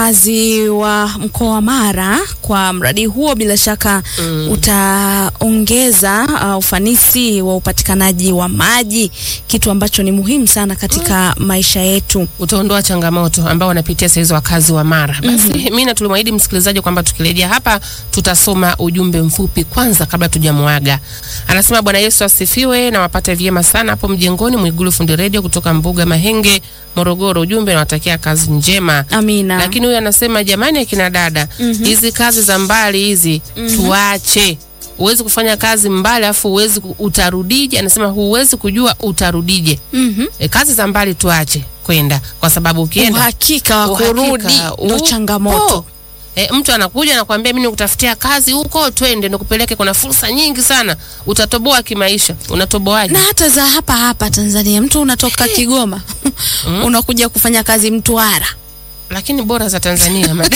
wakazi wa mkoa wa Mara kwa mradi huo bila shaka Mm. utaongeza uh, ufanisi wa upatikanaji wa maji, kitu ambacho ni muhimu sana katika maisha yetu. utaondoa changamoto ambao wanapitia saizi wakazi wa Mara. Basi mimi na tulimwahidi msikilizaji kwamba tukirejea hapa tutasoma ujumbe mfupi kwanza kabla tujamwaga. Anasema Bwana Yesu asifiwe na wapate vyema sana hapo mjengoni Mwigulu Fundi Radio kutoka Mbuga Mahenge, Morogoro. Ujumbe nawatakia kazi njema. Amina. Lakini huyu anasema jamani, akina dada, hizi kazi za mbali hizi tuache. Huwezi kufanya kazi mbali afu huwezi ku- utarudije? Anasema huwezi kujua utarudije. Mhm. E, kazi za mbali tuache kwenda kwa sababu ukienda Uhakika wa uhakika kurudi ndo upo. changamoto. E, mtu anakuja nakwambia mimi nikutafutia kazi huko, twende nikupeleke, kuna fursa nyingi sana, utatoboa kimaisha. Unatoboaje? na hata za hapa hapa Tanzania, mtu unatoka Kigoma unakuja kufanya kazi Mtwara Lakini bora za Tanzania madam.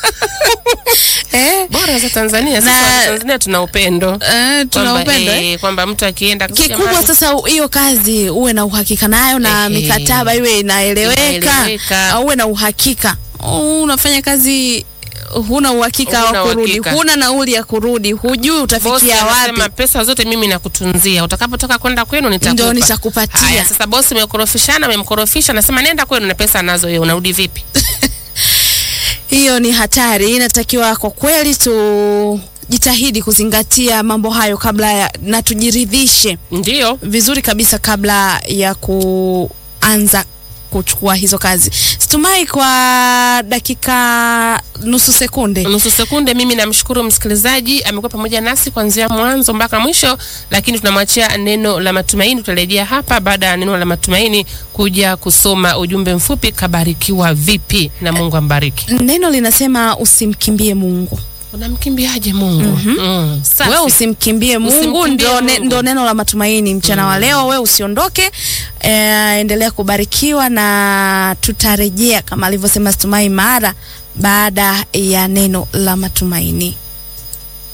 eh? bora za Tanzania sisi Na- wa Tanzania tuna upendo Eh, tuna Kwamba, upendo eh? eh, kwamba mtu akienda Kikubwa jamani, sasa hiyo kazi uwe na uhakika nayo na Ehe. mikataba iwe inaeleweka, Inaeleweka. au uwe na uhakika. Oh, unafanya kazi huna uhakika Huna wa kurudi, uhakika. huna nauli ya kurudi, hujui bosi utafikia anasema wapi. pesa zote mimi nakutunzia, utakapotoka kwenda kwenu nitakupa. Ndio nitakupatia. Haya, sasa bosi umekorofishana, umemkorofisha, nasema nenda kwenu na pesa anazo yeye, unarudi vipi? Hiyo ni hatari. Inatakiwa kwa kweli tujitahidi kuzingatia mambo hayo kabla ya, na tujiridhishe Ndio. vizuri kabisa kabla ya kuanza kuchukua hizo kazi. Situmai kwa dakika nusu sekunde. nusu sekunde. Mimi namshukuru msikilizaji, amekuwa pamoja nasi kuanzia mwanzo mpaka mwisho, lakini tunamwachia neno la matumaini. Tutarejea hapa baada ya neno la matumaini kuja kusoma ujumbe mfupi, kabarikiwa vipi na Mungu ambariki. Neno linasema usimkimbie Mungu. Unamkimbiaje Mungu? Mm, safi. Wewe usimkimbie Mungu, Usimkimbie ndo, ne, Mungu. ndo neno la matumaini mchana wa leo. Wewe usiondoke, eh, endelea kubarikiwa na tutarejea kama alivyosema Situmai mara baada ya neno la matumaini.